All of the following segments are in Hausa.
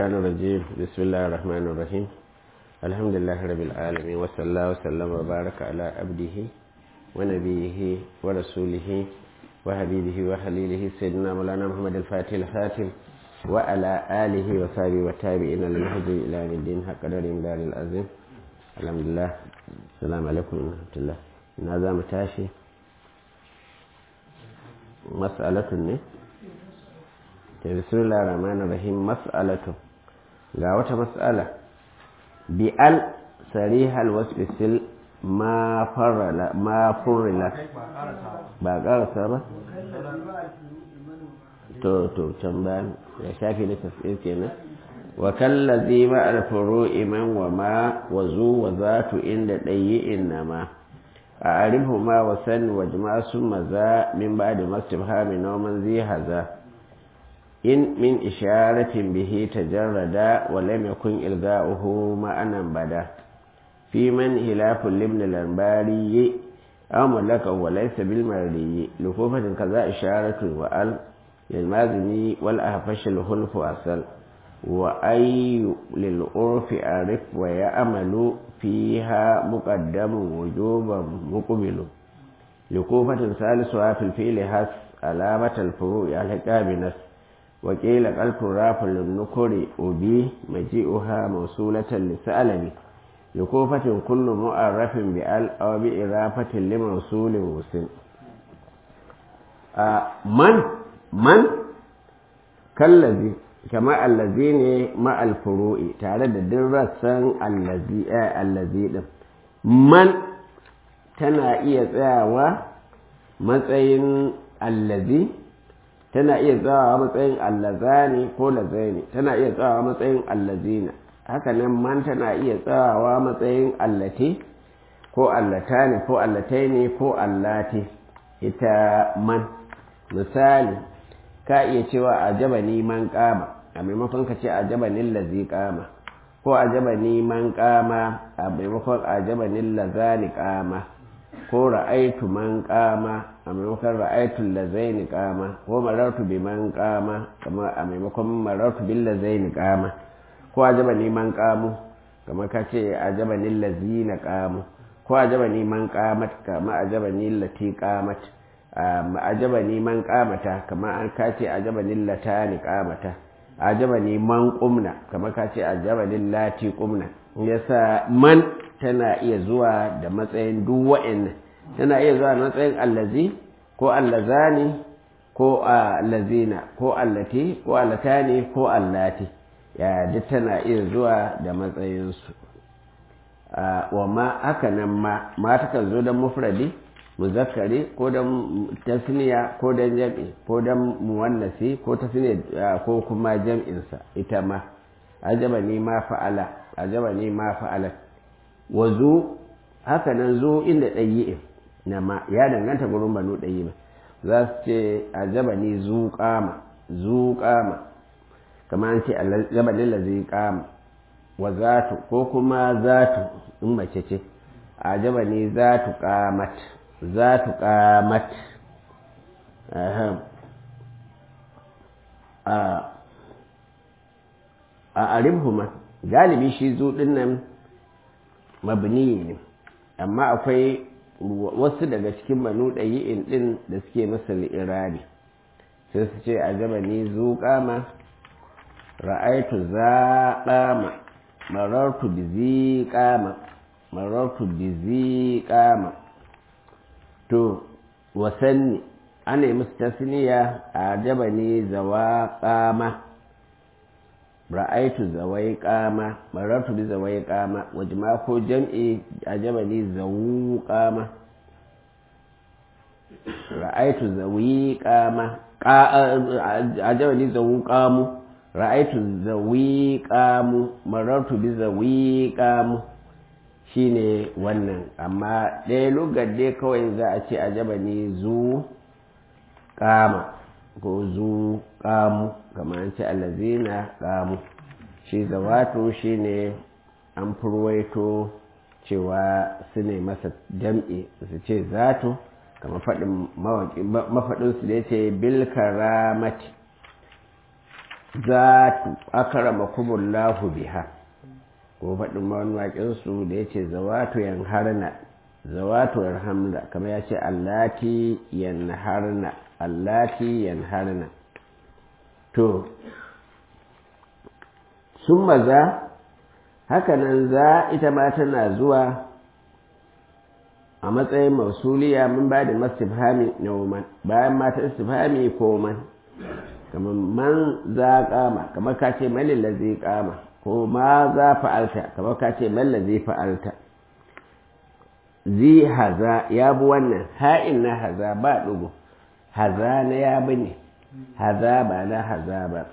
الشيطان الرجيم بسم الله الرحمن الرحيم الحمد لله رب العالمين وصلى الله وسلم وبارك على عبده ونبيه ورسوله وحبيبه وخليله سيدنا مولانا محمد الفاتح الخاتم وعلى آله وصحبه وتابعين للهدي إلى يوم الدين حق قدر دار العظيم الحمد لله السلام عليكم ورحمة الله هذا متاشي مسألة ne bismillah rahman rahim mas'alatu ga wata mas'ala bi al sarihal wasfi sil ma farala ma furila ba karasa ba to to can bayan ya shafi na tafsir kenan wa kallazi ma al furu'i man wa ma wa zu wa zatu inda dayi innama a arifu ma wa san wa jama'a summa za min ba'di mastifhami nawman zi haza in min isharatin bihi tajarrada wa lam yakun ilga'uhu ma'anan bada fi man hilafun libn al-anbari aw malaka wa laysa bil mardi lukufatin kaza isharatu wa al lil mazini wal ahfash al hulf asal wa ay lil urfi arif wa ya'malu fiha muqaddamun wujuban muqbilu lukufatin salisuha fil fi'li has alamat al furu' al-hiqab nas وقيل قلب راف للنكر أبي مجيئها موصولة لسألني لكوفة كل مؤرف بأل أو بإضافة لموصول وسن آه من من كالذي كما الذين مع الفروع تعالى درسا الذي آه الذي من tana iya tsayawa matsayin allazi tana iya tsawa matsayin allazani ko lazaini tana iya tsawa matsayin allazina haka nan man tana iya tsawa matsayin allati ko allatani ko allataini ko allati ita man misali ka iya cewa ajaba ni man kama a maimakon ka ce ajaba ni lazi kama ko ajaba ni man kama a maimakon ajaba ni lazani kama ko ra'aitu man kama a maimakon ra'aitu lazaini kama ko marartu bi man kama kama a maimakon marartu bil lazaini kama ko ajaba ni man kamu kama ka ce ajaba ni lazina kamu ko ajaba ni man kamat kama ajaba ni lati kamat ajaba ni man kamata kama an ka ce ajaba ni latani kamata ajaba ni man kumna kama ka ce ajaba ni lati kumna yasa man tana iya zuwa da matsayin duk wa'annan tana iya zuwa da matsayin allazi ko allazani ko allazina ko allati ko allatani ko allati ya duk tana iya zuwa da matsayinsu wa ma haka nan ma ma takan zo don mufradi muzakkari ko don tasniya ko don jam'i ko don muwannasi ko tasniya ko kuma jam'insa ita ma ajaba ni ma fa'ala ajaba ni ma fa'alat wa zo haka nan zo inda ɗayi'in na ma ya danganta gurin banu ɗayi ba za su ce a jabani zu kama zu kama kamar an ce a jabani la zai kama wa zatu ko kuma zatu in mace ce a jabani zatu kamat zatu kamat a aribhuma galibi shi zu ɗin nan mabni ne amma akwai wasu daga cikin banu ɗayi'in ɗin da suke masa li'irari sai su ce a gaba ni zuƙama ra'aitu zaƙama marartu bi ziƙama marartu bi ziƙama to wasanni ana yi musu tasniya a jaba ni zawaƙama ra'aitu zawai kama marartu bi zawai kama wajma ko jam'i ajabani zawu kama ra'aitu zawi kama ajabani zawu kamu ra'aitu zawi kamu marartu bi zawi kamu shine wannan amma ɗaya lugar dai kawai za a ce ajabani zu kama ko zu kamu kamar an ce allazina kamu shi zawatu shi ne an furwaito cewa su ne masa jam'i su ce zatu kamar faɗin mafaɗinsu da ya ce bil karamati zatu akramakumullahu biha ko faɗin wani waƙinsu da ya ce zawatu yan harna zawatu yan hamla kamar ya ce allati yan harna allati yan harna to sun maza hakanan za ita ma tana zuwa a matsayin mausuliya mun ba da mastifhami na woman bayan mata istifhami ko man kamar man za kama kamar ka ce malin zai kama ko ma za fa'alta kamar ka ce malla zai fa'alta zi haza ya bi wannan ha'in na haza ba ɗugu haza na ya bi ne haza ba na haza ba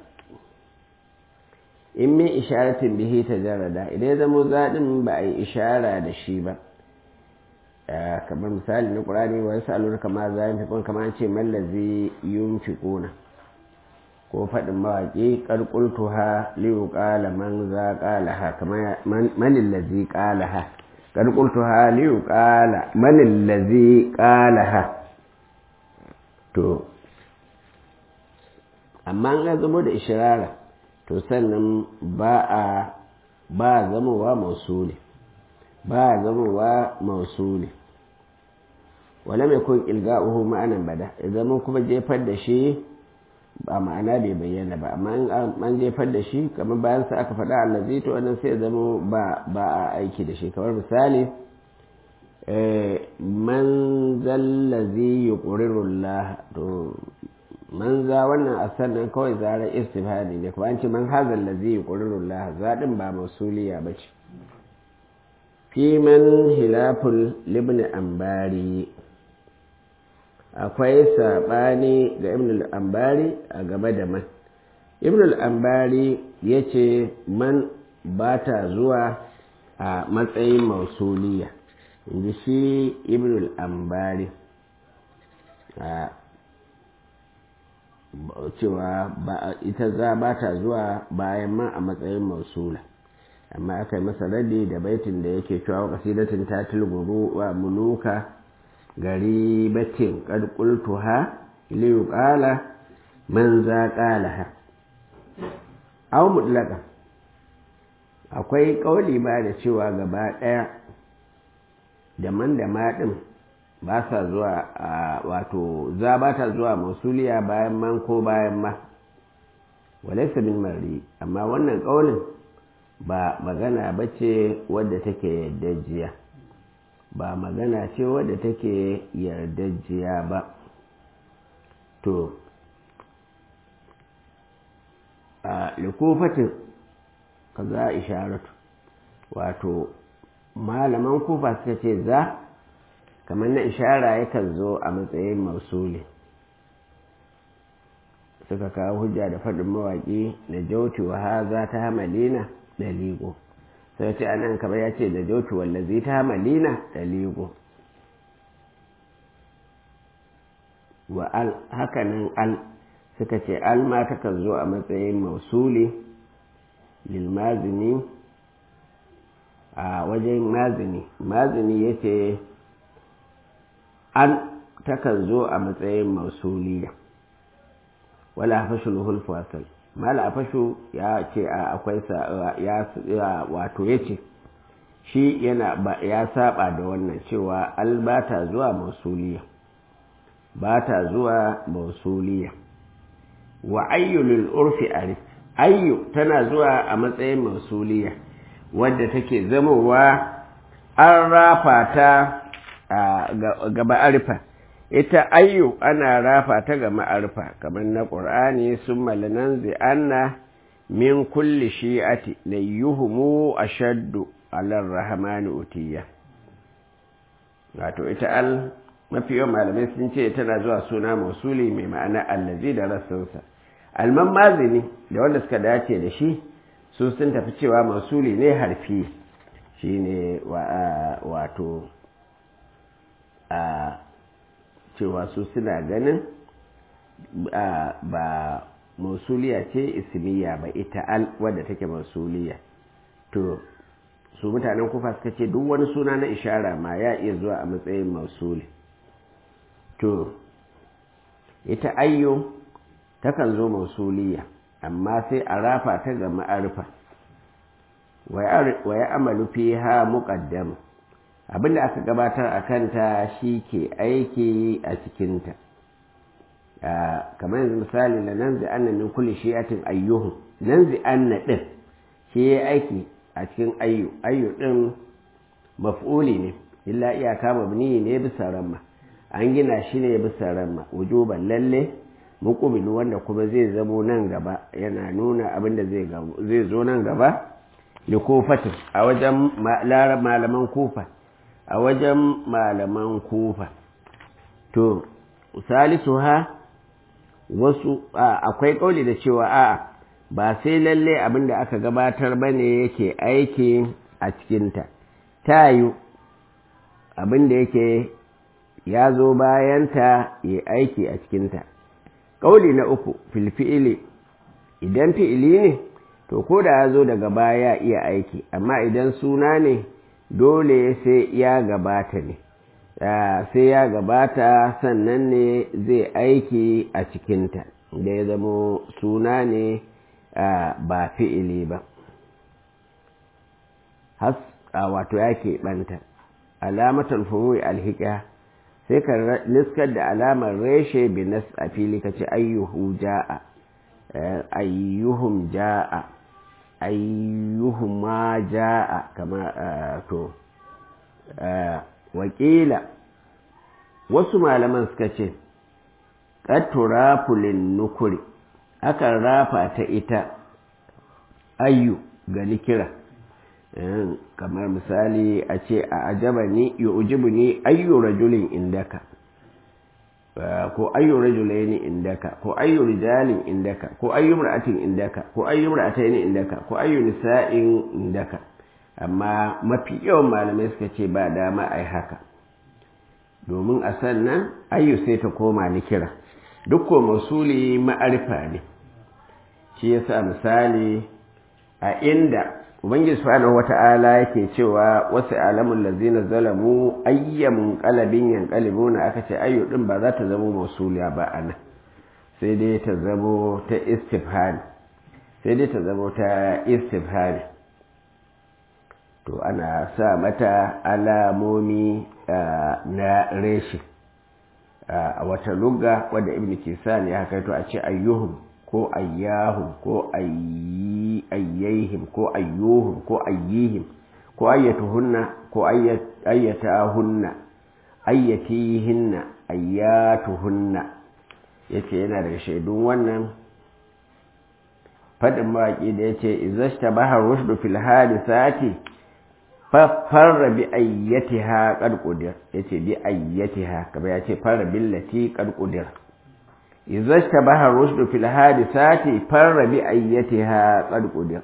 in min isharatin bihi ta jarada idan ya zama zaɗin ba a yi ishara da shi ba kamar misali na ƙurani wa yasa alura kama za yin fikon kama ce mallazi yun fiƙona ko faɗin mawaƙi ƙarƙultu ha liyu ƙala man za ƙala ha kama manin lazi ƙala ha ƙarƙultu ha liyu ƙala manin lazi ƙala ha to amma an zama da ishirara to sannan ba a ba zamowa mausuli ba zamowa mausuli wala mai kun ilga'uhu ma'anan bada idan kuma jefar da shi ba ma'ana bai bayyana ba amma an jefar da shi kamar bayan sa aka faɗa allazi to wannan sai zama ba ba a aiki da shi kamar misali man zallazi yuqriru Allah to man za wannan a sannan kawai zarar istifhadi ne kuma an ce man hazal ladzi yuqriru Allah zadin ba mausuliya bace fi man hilaful libn ambari akwai sabani ga ibn al-ambari a gaba da man ibn al-ambari yace man ba ta zuwa a matsayin mausuliya inji shi ibn al-ambari cewa ita za ba ta zuwa bayan ma a matsayin mausula amma aka yi masa radi da baitin da yake cewa kasidatin ta tilguru wa muluka gari batin ƙarƙultuha liyu ƙala man za ƙala ha au mutlaka akwai ƙauli ba da cewa gaba ɗaya da man da maɗin ba sa zuwa a wato za ba ta zuwa mausuliya bayan man ko bayan ma walaisa bin mari amma wannan ƙaunin ba magana ba ce wadda take yardajiya ba magana ce wadda take yardajiya ba to a likufatin ka za isharatu wato malaman kufa suka ce za kamar na ishara yakan zo a matsayin mausuli suka kawo hujja da faɗin mawaƙi na jauti wa haza ta hamalina da ligo sai ce anan kamar ya ce da jauti wallazi ta hamalina da ligo wa al hakanan al suka ce al ma takan zo a matsayin mausuli lilmazini a wajen mazini mazini ya ce an takan zo a matsayin mausuliya wala hafashu luhul fasal mala hafashu ya ce a akwai ya wato ya ce shi yana ya saba da wannan cewa al ba ta zuwa mausuliya ba ta zuwa mausuliya wa ayyulul urfi arif ayyu tana zuwa a matsayin mausuliya wadda take zamowa an rafa ta ga ma'arifa ita ayyu ana rafa ta ga ma'arifa kamar na ƙur'ani sun malanan zi'anna min kulli shi'ati na yuhumu a shaddu alar rahamani utiya wato ita al mafi yawan malamai sun ce tana zuwa suna mausuli mai ma'ana allazi da rassansa alman mazini da wanda suka dace da shi su sun tafi cewa mausuli ne harfi shi ne wato a cewa su suna ganin ba mausuliya ce ismiya ba ita al wadda take mausuliya to su mutanen kufa suka ce duk wani suna na ishara ma ya iya zuwa a matsayin mausuli to ita ayyo takan zo mausuliya amma sai a rafa ta ga ma'arifa wa ya amalu fi ha muƙaddam abinda aka gabatar a kanta shi ke aiki a cikinta kamar yanzu misali da nan zai anna min kulli shi'atin ayyuhu nan zai anna din shi ya aiki a cikin ayyu ayyu din maf'uli ne illa iyaka mabni ne bisa ramma an gina shi ne bisa ramma wujuban lalle muqbilu wanda kuma zai zamo nan gaba yana nuna abin da zai zo nan gaba da kufatin a wajen malaman kufa a wajen malaman kufa to salisu ha wasu akwai kauli da cewa a'a ba sai lalle abin da aka gabatar ba ne yake aiki a cikinta ta yi abin da yake ya zo bayanta ya aiki a cikinta ƙauli na uku filfi'ili idan fi'ili ne to ko da ya zo daga baya iya aiki amma idan suna ne dole sai ya gabata ne sai ya gabata sannan ne zai aiki a cikinta da ya zamo suna ne ba fi'ili ba has wato ya keɓanta alamatar furu'i alhiƙa sai ka niskar da alamar reshe binas a fili ka ce ayyuhu ja'a ayyuhum ja'a ayyuhuma ja'a kama to wakila wasu malaman suka ce ƙatturafulin nukuri akan rafa ta ita ayyu ga nikira kamar misali a ce a ajaba ni yu'jibu ni ayyu rajulin indaka ko ayyu rajulaini indaka ko ayyu rijalin indaka ko ayyu imra'atin indaka ko ayyu imra'ataini indaka ko ayyu nisa'in indaka amma mafi yawan malamai suka ce ba dama ai haka domin a sannan ayyu sai ta koma ni kira duk ko masuli ma'arifa ne shi yasa misali a inda ubangiji subhanahu wata'ala yake cewa wasu alamun lazina zalamu ayyamun qalabin yanqalibuna aka ce ayyu din ba za ta zama mausuliya ba ana sai dai ta zamo ta istifhari sai dai ta zamo ta istifhari to ana sa mata alamomi na reshi a wata lugga wadda ibn kisan ya haka to a ce ayyuhum ko ayyahum ko ayyaihim ko ayyuhum ko ayyihim ko ayyatuhunna ko ayyatahunna ayyatihinna ayyatuhunna yace yana daga shaidun wannan fadin mawaƙi da yace izashta bahar rushdu fil hadisati farra bi ayyatiha qad qudir yace bi ayyatiha kamar yace farra billati qad qudir إذا اشتبه الرشد في الحادثات فر بأيتها قد قدر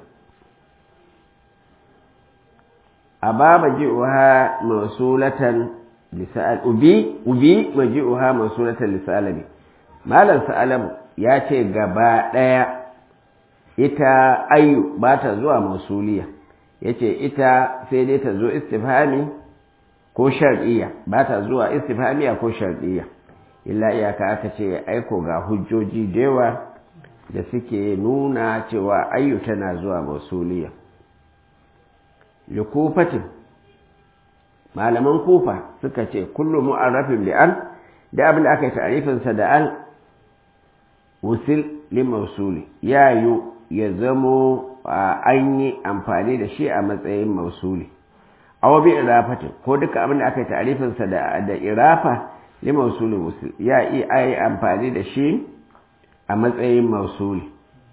أبا مجيئها موصولة لسأل أبي أبي مجيئها موصولة لسألني ما لن سألم ya ce gaba ɗaya ita ayyu ba ta zuwa mausuliya ya ce ita sai dai ta zo istifhami ko shar'iyya ba ta zuwa istifhamiya ko shar'iyya illa iyaka aka ce aiko ga hujjoji da yawa da suke nuna cewa ayyu tana zuwa mausuliya likufatin malaman kufa suka ce kullum mu'arrafin bi an da abin da aka yi ta'arifinsa da an wusil li mausuli ya yi ya zamo an yi amfani da shi a matsayin mausuli aw bi irafatin ko duka abin da aka yi ta'arifinsa da da irafa li mausuli wusil ya yi ai amfani da shi a matsayin mausuli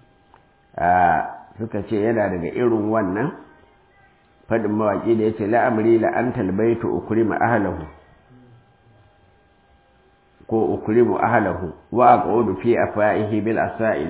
suka ce yana daga irin wannan fadin mawaƙi da ya ce la'amri la'antar baitu ukrima ahlahu ko ukrimu ahlahu wa aqudu fi afaihi bil asail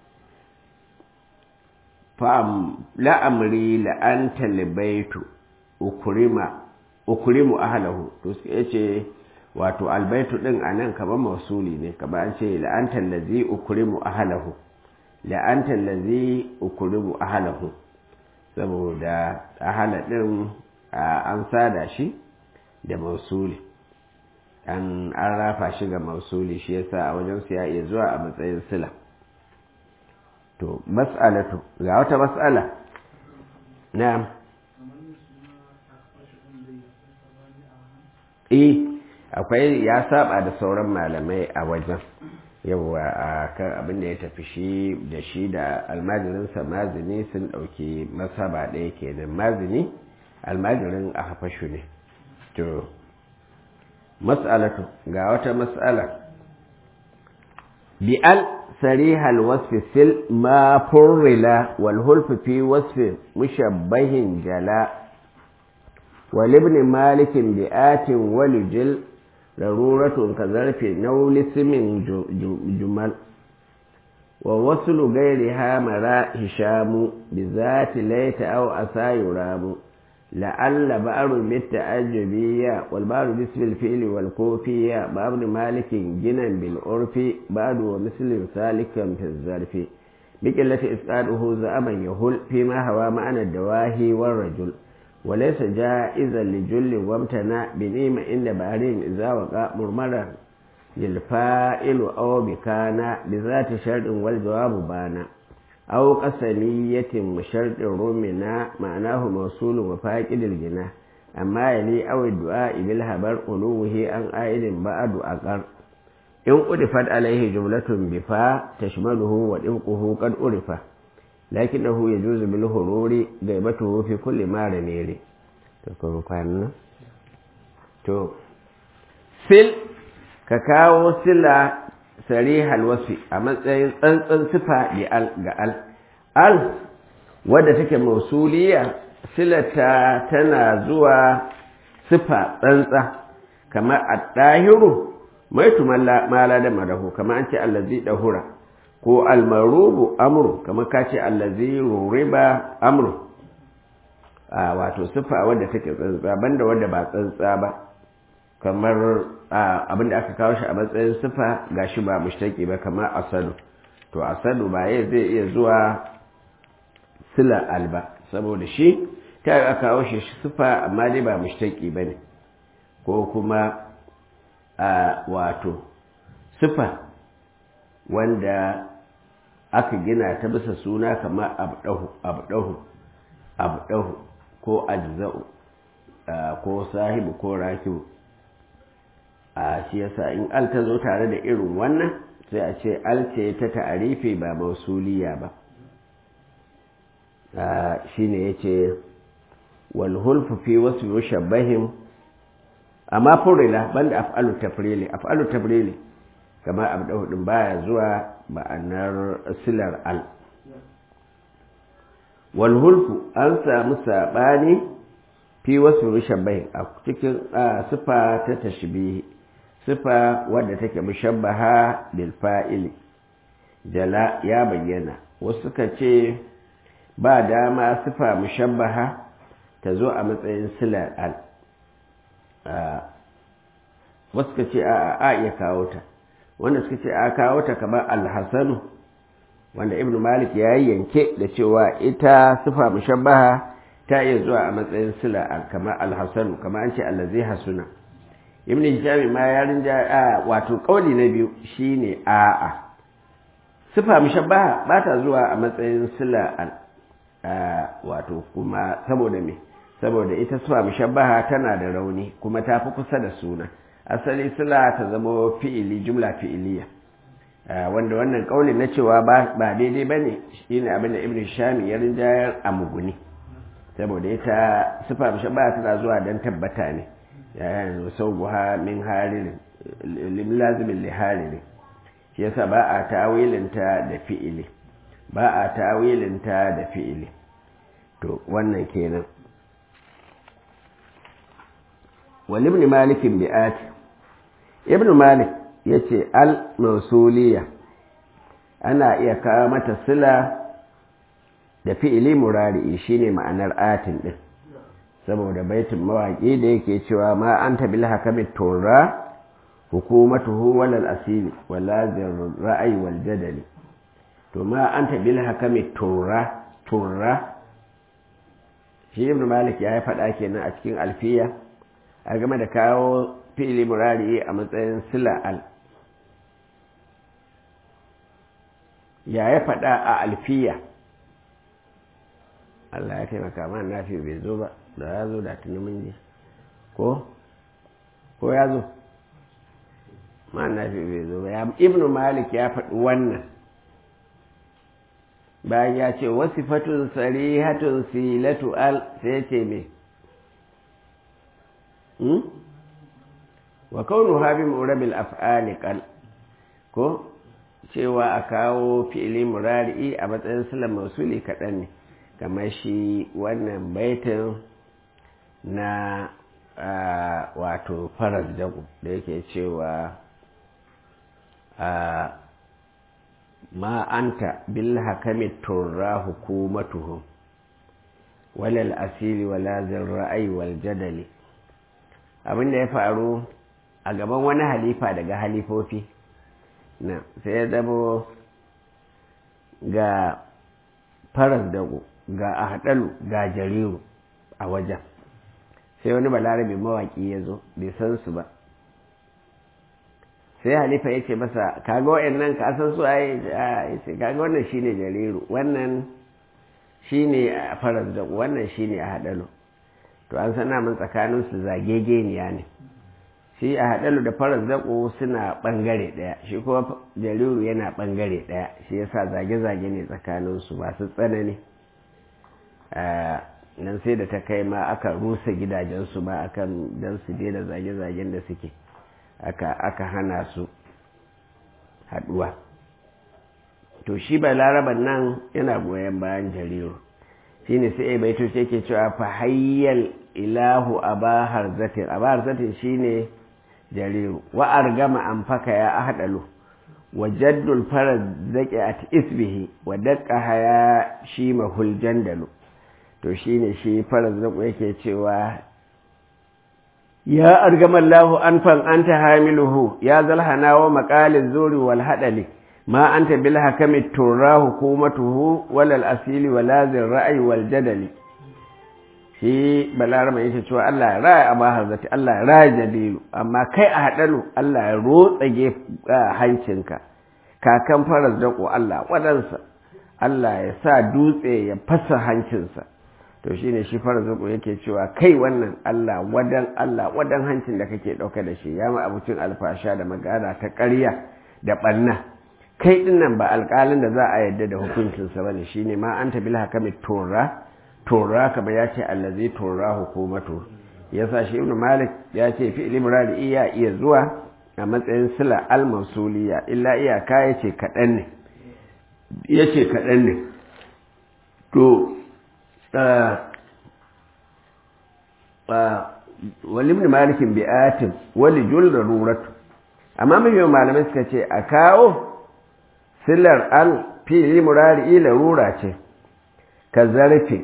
fa la'amri la'antar baitu ukrima ukrimu ahlahu to sai yace wato albaitu din anan kamar mausuli ne kamar an ce la'antar lazi ukrimu ahlahu la'antar lazi ukrimu ahlahu saboda ahala ɗin an sada shi da mausuli an rafa shi ga mausuli shi yasa a wajen su ya iya zuwa a matsayin sila to mas'alatu ga wata mas'ala na'am eh akwai ya saba da sauran malamai a wajen yawa a kan abin da ya tafi shi da shi da almajirinsa mazini sun ɗauki masaba ɗaya kenan mazini almajirin a hafashu ne to mas'alatu ga wata mas'ala bi'al sarihal wasfi sil ma furrila wal hulfu fi wasfi mushabbahin jala wal ibn malikin bi'atin walijil ضرورة كظرف نول اسم جمل ووصل غيرها مرا هشام بذات ليت أو أسى يرام لعل بأر بالتعجبية والبار باسم الفيل والكوفية بابن مالك جنا بالعرف بعد ومثل سالكا في الظرف بقلة إسقاطه زعما يهل فيما هو معنى الدواهي والرجل وليس جائزا لجل وامتنع بنيمة عند بحرين إذا وقع مرمرا للفائل أو بكان بذات شرط والجواب بانا أو قسمية وشرط رمنا معناه موصول وفاقد الجنة أما يلي أو الدعاء بالهبر ألوه أن آئل بعد أقر إن أرفت عليه جملة بفا تشمله وإبقه قد أرفه لكنه يجوز بالهرور غيبته في كل ما رميري تكون كان تو سل كاكاو سلا صريح الوصف a matsayin tsantsan sifa ga al al wadda take mausuliya silata tana zuwa sifa tsantsa kamar at-tahiru mai tumalla da madahu kamar an ce allazi dahura ko almarubu amru kamar ka ce allazi ruriba amru a wato sifa wadda take tsantsa banda wadda ba tsantsa ba kamar abinda aka kawo shi a matsayin sifa gashi ba mushtaki ba kamar asadu to asadu ba ya zai iya zuwa sila alba saboda shi ta aka kawo shi sifa amma dai ba mushtaki ba ne ko kuma wato sifa wanda aka gina ta bisa suna kamar abdahu abdahu abdahu ko ajza'u ko sahibu ko rakibu a shi yasa in al ta zo tare da irin wannan sai a ce al ce ta ta'arifi ba mausuliya ba shine yace wal hulfu fi wasu mushabbahim amma furila banda af'alu tafrili af'alu tafrili kamar abdahu din baya zuwa ma'anar silar al wal hulfu an samu sabani fi wasu mushabbahin a cikin sifa ta tashbihi sifa wadda take mushabbaha bil fa'ili jala ya bayyana wasu suka ce ba dama sifa mushabbaha ta zo a matsayin silar al wasu suka ce a iya kawo ta wanda suka ce a kawo ta kamar alhassanu wanda ibn malik ya yi yanke da cewa ita sifa mushabbaha ta iya zuwa a matsayin sila kamar alhassanu kamar an ce allazi hasuna ibn hisham ma ya rinja a wato kauli na biyu shine a'a sifa mushabbaha ba ta zuwa a matsayin sila wato kuma saboda me saboda ita sifa mushabbaha tana da rauni kuma ta fi kusa da suna asali sila ta zama fi'ili jumla fi'iliya wanda wannan kaulin na cewa ba daidai ba ne shi ne abin da ibn shami ya rinjayar a muguni saboda ita sifa mushabbaha tana zuwa don tabbata ne yayin sau buha min haririn lim lazimin li haririn shi yasa ba a tawilinta da fi'ili ba a tawilinta da fi'ili to wannan kenan wal ibn malik bi'at ibn malik yace al mausuliya ana iya kawo mata sila da fi'ili murari shine ma'anar atin din saboda baitin mawaƙi da yake cewa ma anta bil hakami turra hukumatuhu walal asili wala ra'ayi wal jadali to ma anta bil hakami turra turra shi ibn malik ya yi faɗa kenan a cikin alfiya a game da kawo fi'ili murari a matsayin sila al ya ya faɗa a alfiya Allah ya taimaka ma nafi bai zo ba da ya zo da tuni mun ji ko ko ya zo ma nafi bai zo ba ibnu malik ya faɗi wannan bayan ya ce wasifatun sarihatun silatu al sai ya ce me wa kaunu habi murabil af'ali qal ko cewa a kawo fi'ili murari a matsayin silan mausuli kaɗan ne kamar shi wannan baitin na wato faras jago da yake cewa ma anta bil hakami turra hukumatuhum walal asiri wala ra'ayi wal jadali abin da ya faru a gaban wani halifa daga halifofi na sai ya zamo ga faras dago ga ahadalu ga jariru a wajen sai wani balarabe mawaki ya zo bai san su ba sai halifa ya ce masa kaga wa'annan ka san su ai ce kaga wannan shine jariru wannan shine faras dago wannan shine ahadalu to an sana mun tsakanin su zagegeniya ne shi a haɗalu da farar zaƙo suna ɓangare ɗaya shi kuma jariru yana ɓangare ɗaya shi yasa zage-zage ne tsakaninsu masu tsanani nan sai da ta kai ma aka rusa gidajensu ma akan don su daina zage-zagen da suke aka hana su haɗuwa to shi ba laraban nan yana goyon bayan jariru shi ne sai baito ce ke cewa fahayyal ilahu abahar zatin abahar zatin shi ne jariru wa argama an faka ya ahdalu wa jaddul farad zaki at isbihi wa daqqa haya shi mahul jandalu to shine shi farad zaku yake cewa ya argama Allahu anfan anta hamiluhu ya zalhana wa maqaliz zuri wal hadali ma anta bil hakami turra hukumatuhu wal asili wala zir ra'yi wal jadali shi balarama yake cewa Allah ya raya abu harzati Allah ya raya jabiru amma kai a haɗalu Allah ya rotsage hancinka kakan faras dako Allah waɗansa Allah ya sa dutse ya fasa hancinsa to shi ne shi faras dako yake cewa kai wannan Allah wadan Allah wadan hancin da kake ɗauka da shi ya ma abucin alfasha da magana ta ƙarya da ɓanna kai ɗin nan ba alƙalin da za a yarda da hukuncinsa ba ne shi ne ma an tabi hakami tora tora kamar ya ce allazi tora hukumatu ya sa shi ibn malik ya ce fi ilimrari iya iya zuwa a matsayin sila al-mausuliya illa iyaka ya ce kaɗan ne ya ce kaɗan ne to wali ibn malikin bi'atin wali jul da ruratu amma mai malamai suka ce a kawo silar al fi ilimrari ila rura ce ka zarafi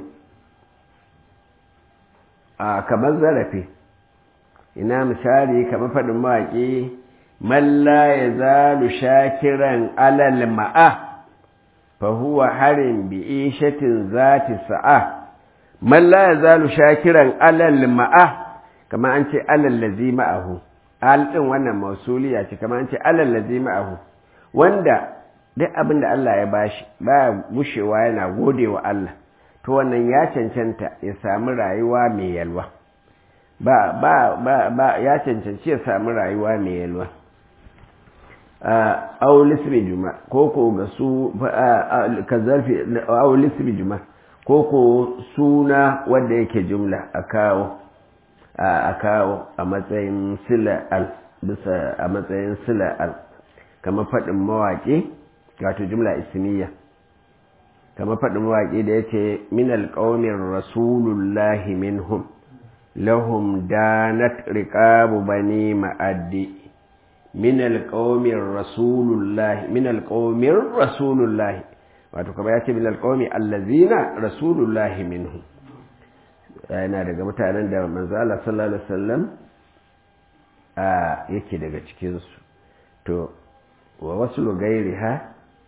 a kamar zarafi ina misali kamar faɗin mawaƙi malla ya zalu shakiran alal ma'a fa huwa harin bi ishatin zati sa'a malla ya zalu shakiran alal ma'a kamar an ce alal lazi ma'ahu al din wannan mausuliya ce kamar an ce alal lazi ma'ahu wanda duk abin da Allah ya bashi baya gushewa yana gode wa Allah to wannan ya cancanta ya sami rayuwa mai yalwa ba ba ba ba ya cancanci ya sami rayuwa mai yalwa aulismi juma ko ko ga su ka zarfi aulismi juma ko ko suna wanda yake jumla a kawo a kawo a matsayin sila al bisa a matsayin sila al kamar faɗin mawaƙi wato jumla ismiya kamar faɗin mawaƙi da ya ce min alƙaunin rasulullahi minhum lahum danat riqabu bani ma'addi min alƙaunin rasulullahi min alƙaunin rasulullahi wato kama ya ce min alƙaunin allazina rasulullahi minhum yana daga mutanen da manzo Allah sallallahu alaihi wasallam a yake daga cikinsu to wa wasu gairiha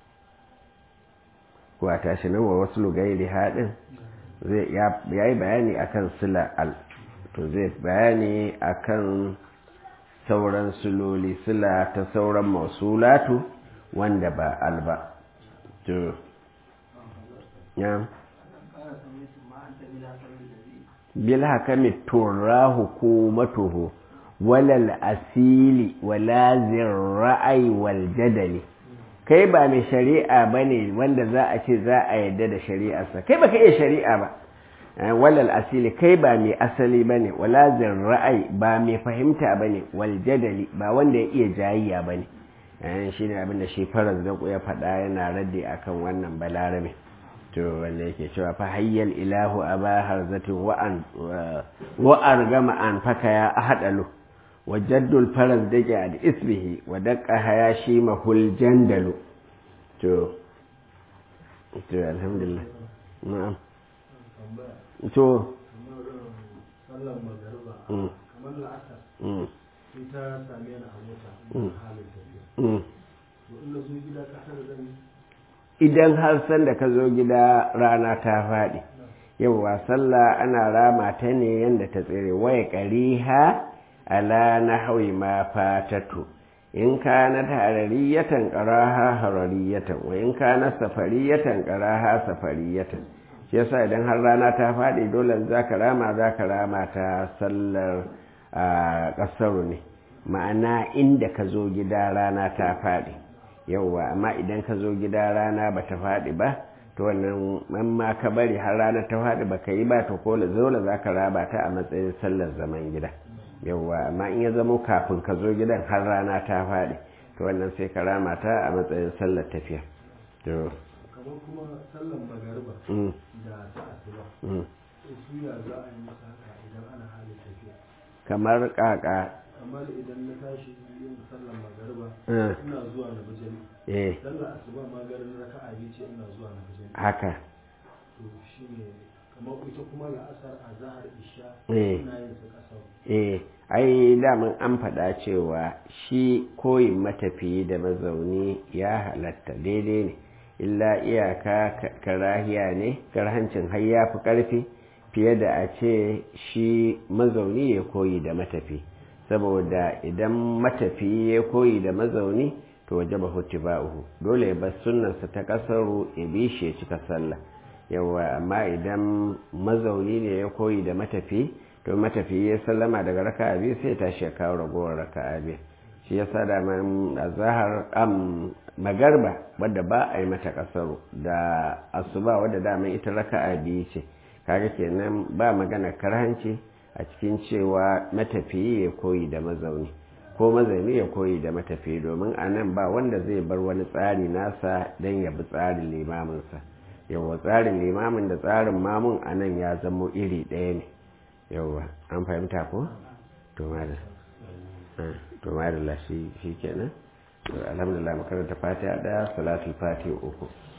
wata shi nan wa wasu lugairi haɗin zai ya yi bayani akan sila al to zai bayani akan sauran suloli sila ta sauran masulatu wanda ba al ba to ya bil hakami turra hukumatuhu walal asili wala zirra'ai wal jadali kai ba mai shari'a bane wanda za a ce za a yadda da shari'arsa kai baka iya shari'a ba walal asili kai ba mai asali bane wala zirra'ai ba mai fahimta bane wal jadali ba wanda ya iya jayayya bane shi ne abin da shi faras da ya faɗa yana raddi akan wannan balarabe to wanda yake cewa fa hayyal ilahu aba harzati wa an wa argama an faka ya ahadalu wa jaddul faras dake ad isbihi wa daqqa hayashi mahul jandalu to to alhamdulillah na'am to sallan magariba kamar la'asar sai ta same ni a mota halin tafiya to in na zo gida kasar zan yi idan har san da ka zo gida rana ta faɗi yauwa sallah ana rama ta ne yadda ta tsere waya ƙariha ala na hawi ma fatatu in ka na harariyatan ƙaraha harariyatan wa in ka na safariyatan ƙaraha safariyatan shi yasa idan har rana ta faɗi dole za ka rama za ka rama ta sallar ƙasaru ne ma'ana inda ka zo gida rana ta faɗi yauwa amma idan ka zo gida rana ba ta faɗi ba to wannan man ma ka bari har rana ta faɗi ba ka yi ba to ko zola za ka raba ta a matsayin sallar zaman gida yauwa amma in ya zamo kafin ka zo gidan har rana ta faɗi to wannan sai ka rama ta a matsayin sallar tafiya to kamar kuma sallan magariba mm, da ta asuba mm. su ya za a yi musu haka idan ana halin tafiya kamar kaka kamar idan na tashi yin sallan magariba eh, ina zuwa na bijani eh sallar asuba ma garin raka'a biyu ce ina zuwa na bijani haka to shine kamar ita kuma la'asar a zahar isha Eh. ina yin su kasar eh ai daman an faɗa cewa shi koyin matafiyi da mazauni ya halatta daidai ne illa iyaka ka- karahiya ne karhancin har ya fi ƙarfi fiye da a ce shi mazauni ya koyi da matafi saboda idan matafi ya koyi da mazauni to waje ba hutu ba'uhu dole ya bar sunnarsa ta ƙasaru ya bi shi ya cika sallah yawa amma idan mazauni ne ya koyi da matafi to matafi ya sallama daga raka'a biyu sai ya tashi ya kawo ragowar raka'a biyu shi ya sa da zahar am magarba wadda ba a yi mata kasaru da asuba wadda daman ita raka'a biyu ce kaga kenan ba magana karhanci a cikin cewa matafiyi ya koyi da mazauni ko mazauni ya koyi da matafiyi domin a nan ba wanda zai bar wani tsari nasa don ya bi tsarin limaminsa yawa tsarin limamin da tsarin mamun a nan ya zamo iri ɗaya ne yawa an fahimta ko? to madalla to madalla shi kenan alhamdulillah makaranta fatiha ɗaya salatul fatiha uku